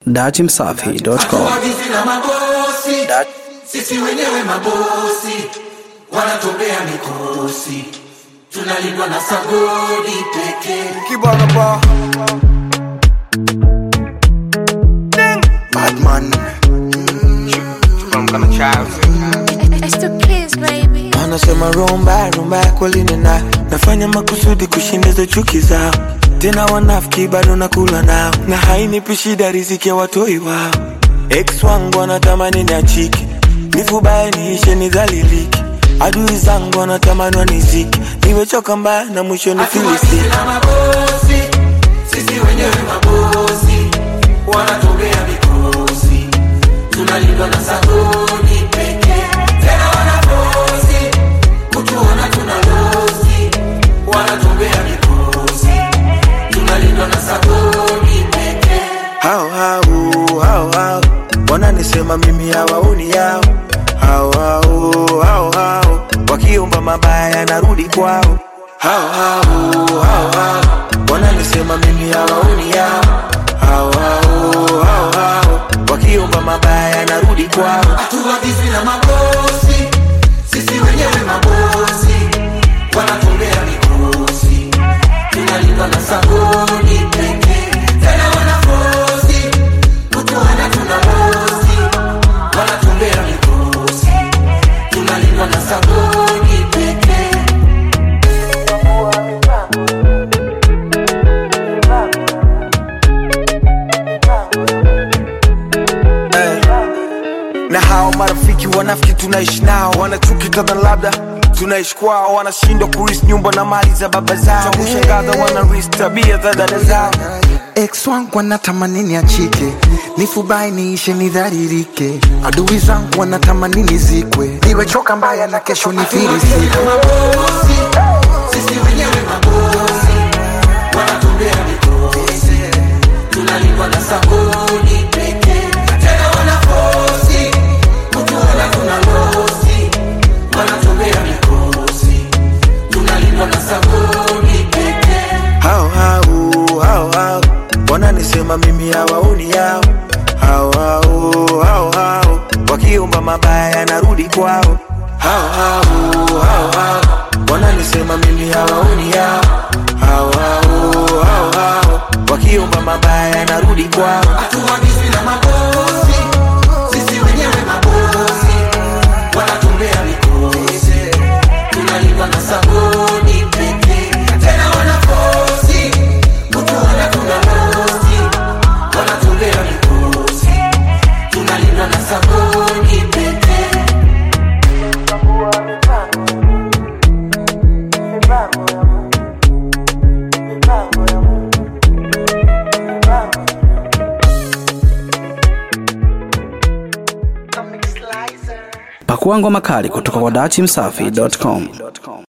Datimsafi.com. Hatuagizi na mabosi, Da- sisi wenyewe mabosi, wanatobea mikosi, tunalindwa na sagodi pekee. Kibana bar. Badman. From kind of child. It's the kids, baby. Wanasema rumba rumba kweli nina nafanya makusudi kushindiza chuki zao tena wanafiki bado nakula nao na hainipi shida riziki ya watoi wao ex wangu wanatamani niachike nifubaye niishe nidhaliliki adui zangu wanatamani waniziki nimechoka mbaya na mwisho Hatuagizi nifilisiki na mabosi, sisi wenyewe mabosi, wanatobea mikosi, tunalindwa na sagodi pekee. Tena wanabosi, kutuona tuna losi, wanatobea mikosi, tunalindwa na sagodi pekee. hao hao hao hao wananisema mimi hawaoni yao hao hao hao hao wakiomba mabaya narudi kwao hao hao hao hao wananisema mimi hawaoni yao hao hao hao hao wakiomba mabaya narudi kwao Hatuagizi na mabosi, sisi wenyewe mabosi, wanatumbea mikosi, tunalindwa na sagodi pekee. Tena wanafosi, kutuona tuna bosi, wanatumbea mikosi, tunalindwa na sagodi pekee. na hao marafiki wanafiki tunaishi nao wanachuki kadha labda tunaishi kwao wanashindwa kuris nyumba na mali za baba zao kushangaza wanaris tabia za dada zao ex wangu wanatamani niachike nifubai niishe nidharirike adui zangu wanatamani nizikwe niwechoka mbaya na kesho nifirisike mabosi, sisi wenyewe mabosi, wanatumbea mikosi, tunalindwa na sagodi pekee. Tena wanafosi, kutuona tuna losi, wanatumbea mikosi, tunalindwa na sagodi pekee. hao hao hao hao wananisema mimi hawaoni yao hao hao hao hao wakiomba mabaya narudi kwao hao hao hao hao wananisema mimi hawaoni yao hao hao hao hao wakiomba mabaya narudi kwao Hatuagizi na mabosi, sisi wenyewe mabosi, wanatumbea mikosi, tunalindwa na sagodi pekee. Tena wanafosi, kutuona tuna losi, wanatumbea mikosi, tunalindwa na sagodi pekee. Pakua ngoma kali kutoka kwa Datimsafi.com.